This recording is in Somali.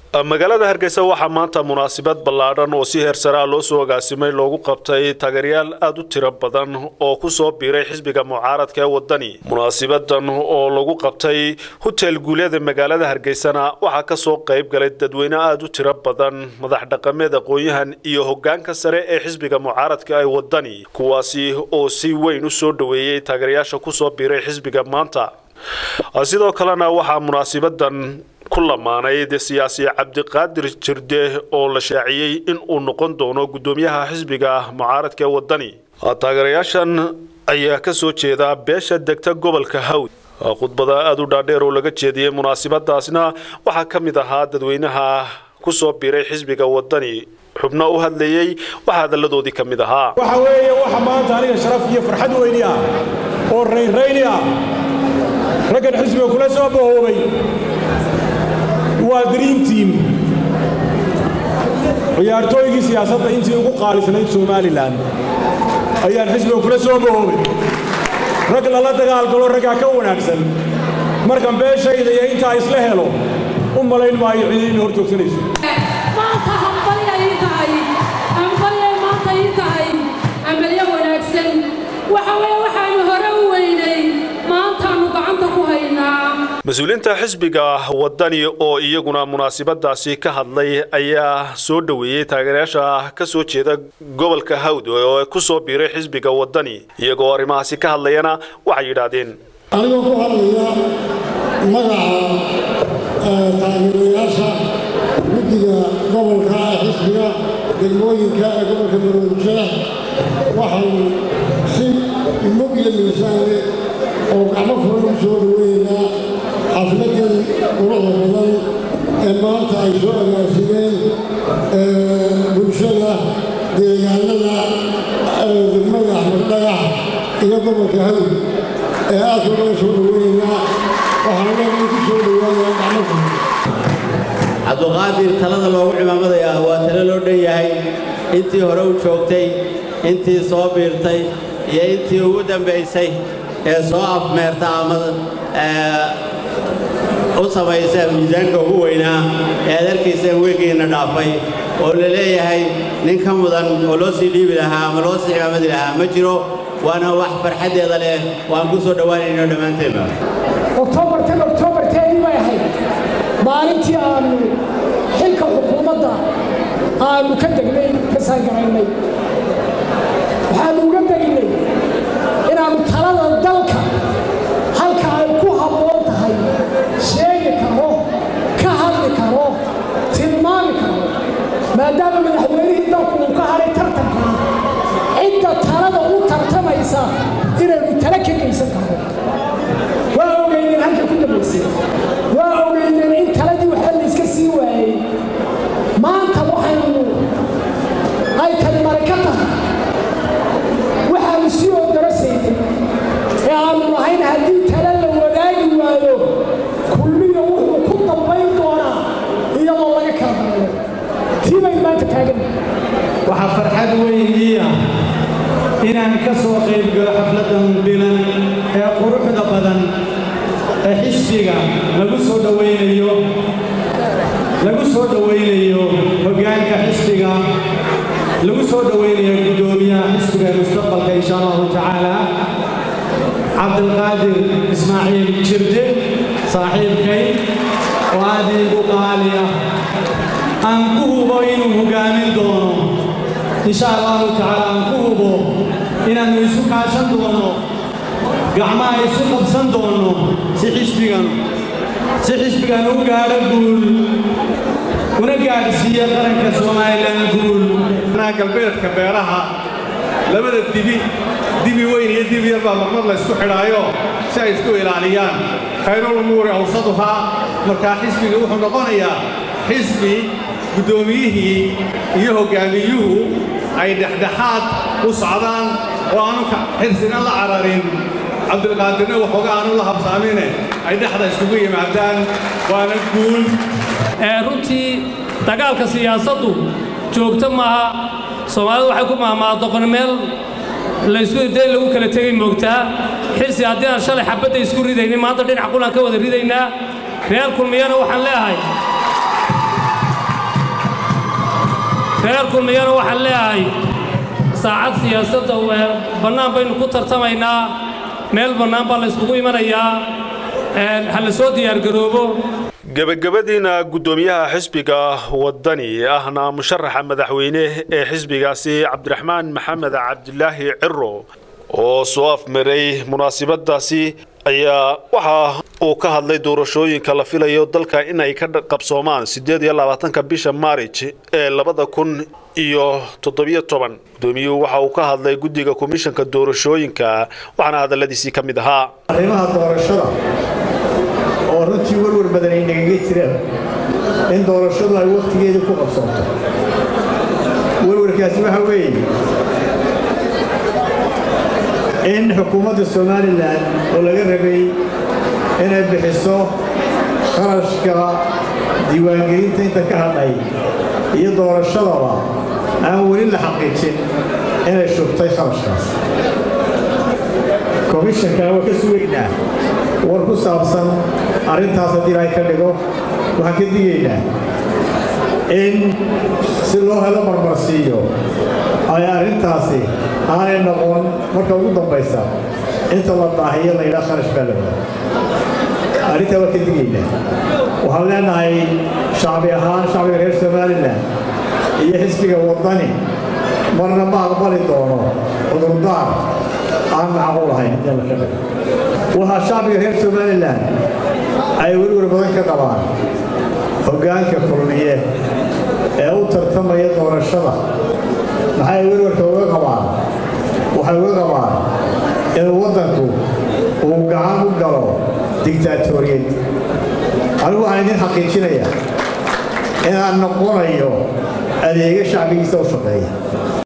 magaalada hargeysa waxaa maanta munaasabad ballaadhan oo si heersaraa loo soo agaasimay loogu qabtay taageerayaal aada u tiro badan oo kusoo biiray xisbiga mucaaradka ee wadani munaasabadan oo lagu qabtay hotel guulyada magaalada hargeysana waxaa kasoo qayb galay dadweyne aada u tiro badan madax dhaqameed aqoon-yahan iyo hogaanka sare ee xisbiga mucaaradka ee wadani kuwaasi oo si weyn u soo dhoweeyey taageerayaasha kusoo biiray xisbiga maanta sidoo kalena waxaa munaasabadan ku lamaanay siyaasi cabdiqaadir jirde oo la shaaciyey in uu noqon doono guddoomiyaha xisbiga mucaaradka ee wadani taageerayaashan ayaa kasoo jeeda beesha degta gobolka hawd khudbada aada u dhaadheer oo laga jeediyey munaasabadaasna waxaa ka mid ahaa dadweynaha kusoo biiray xisbiga wadani xubno u hadlayey waxaa hadalladoodii ka mid ahaa waxa weeye waxa maanta aniga sharaf iyo farxad weyni ah oo raynrayni ah raggan xisbiga kula soo bahoobay waa dream team ciyaartooygii siyaasadda intii ugu qaalisnayd somalilan ayaan xisbiga kula soo bahoobay rag lala dagaalgalo raggaa ka wanaagsan markan beeshayda iyo intaa isla helo u malayn maayo cidi ina hor joogsanayso maanta hambali ay tahay hambali ay maanta ii tahay amalyo wanaagsan waxa weye waxaanu hore u weynay maantaanu gacanta ku haynaa mas-uuliyiinta xisbiga wadani oo iyaguna munaasabadaasi ka hadlay ayaa soo dhoweeyey taageerayaasha ka soo jeeda gobolka hawd oo kusoo biiray xisbiga wadani iyagoo arrimahaasi ka hadlayana waxay yidhaahdeen anigoo ku hadlaya magaca taageerayaasha guddiga gobolka ee xisbiga degmooyinka ee gobolka maroodijeex waxaynu si mug iyo miisaan leh oo gacmo furan u soo dhaweynaa xafladan quruxda badan ee maanta ay soo agaasimeen bulshada deegaanada degmada axmed dhagax iyo gobolka hawd ee aadka laga soo dhaweynaa waxaan leenahay ku soo dhawaanaya gacmo furan cabduqaadir talada loogu cimaamadayaa waa talo loo dhan yahay intii hore u joogtay intii soo biirtay iyo intii ugu dambaysay ee soo afmeerta ama u samaysa miisaanka ugu weynaa ee aad arkaysaan weegiinna dhaafay oo la leeyahay nin ka mudan oo loo sii dhiibi lahaa ama loo sii cimaamadi lahaa ma jiro waana wax farxaddeeda leh waan ku soo dhowaanayno dhammaanteenba oktoobartan oktoobarteedii bay ahayd maalintii aannu xilka xukuumadda aannu ka degnay ka saangaraynay waxaannu uga degnay inaannu talada dalka halka ay ku habboon tahay sheegi karo ka hadli karo tilmaami karo maadaama madaxweynihii dalku uu ka hadhay tartankaa cidda talada u tartamaysa inaynu tala ka geysan karno waa ogeyneen halka ku dambaysay waa ogeyneen in taladii waxba layska sii waayey maanta waxaynu ay tani mari ka tahay waxaanu sii oodarasaynay ee aannu lahayn haddii tala la wadaagi waayo kulmiga wuxuu ku dambayn doonaa iyadoo laga kala darayo tii bay maanta taagan waxaa farxad weynii ah inaan ka soo qayb galo xafladdan bilan ee quruxda badan ee xisbiga lagu soo dhowaynayo lagu soo dhowaynayo hoggaanka xisbiga lagu soo dhowaynayo guddoomiyaha xisbiga ee mustaqbalka insha allahu tacaala cabdilqaadir ismaaciil jirde saaxiibkay oo aad iigu qaali ah aan ku hubo inuu hoggaamin doono insha allahu tacaala aan ku hubo inaannu isu kaashan doono gacmaha isu qabsan doono si xisbigan si xisbigan u gaadho guul una gaadhsiiyo qaranka somalilan guul galbeedka beeraha labada dibi dibi weyn iyo dibi yar baa marmar la ysku xidhaayo si ay isku ilaaliyaan khayrulumuuri awsaduhaa markaa xisbiga wuxuu noqonayaa xisbi guddoomiyihii iyo hoggaamiyuhu ay dhexdhexaad u socdaan oo aanu xirsina la cararin cabdilqaadirna waxooga aanu la habsaamine ay dhexda iskugu yimaadaan waana guul runtii dagaalka siyaasaddu joogto maaha soomaalidu waxay ku mahmaa doqon meel laysku irday lagu kala tegay moogtaa xirsi haddii aan shalay xabadda isku ridaynin maanta dhinac qulaan ka wada ridaynaa reer kulmiyana waxaan leeyahay reer kulmiyana waxaan leeyahay saacad siyaasadda bannaan baynu ku tartamaynaa meel bannaan baa la yskugu imanayaa ha la soo diyaargaroobo gebagabadiina guddoomiyaha xisbiga wadani ahna musharaxa madaxweyne ee xisbigaasi cabdiraxmaan maxamed cabdilaahi ciro oo soo afmaray munaasibadaasi ayaa waxa uu ka hadlay doorashooyinka la filayo dalka in ay ka qabsoomaan siddeed iyo labaatanka bisha maarij ee labada kun iyo toddobiyo toban guddoomiyuhu waxa uu ka hadlay guddiga komishanka doorashooyinka waxaana hadalladiisii ka mid ahaa arrimaha doorashada oo runtii warwar badan ay nagaga jiraan in doorashadu ay wakhtigeedii ku qabsoonto warwarkaasi waxa weeye in xukuumadda somalilan oo laga rabay inay bixiso kharashka diiwaangelinta inta ka hadhay iyo doorashadaba aan weli la xaqiijin inay shubtay kharashkaas komishankan waa ka sugaynaa war ku saabsan arrintaas haddii ilaahay ka dhigo waxaan ka digaynaa in si loo helo marmarsiiyo ay arrintaasi aanay noqon marka ugu dambaysa inta la daahiyo la yidhaha kharash baa la wada arrintaa waa ka digaynaa waxaan leenahay shacbi ahaan shacbiga reer somalilan iyo xisbiga waddani marna ma aqbali doono cudurdaar aan macquul ahayn inta la ka dhigo waxaa shacbiga reer somalilan ay werwar badan ka qabaan hoggaanka kulmiye ee u tartamaya doorashada maxay werwarka uga qabaan waxay uga qabaan in waddanku uu gacan u galo digtaatoriyad anigu waxaan idin xaqiijinayaa inaan noqonayo adeega shacbigiisa u shaqeeya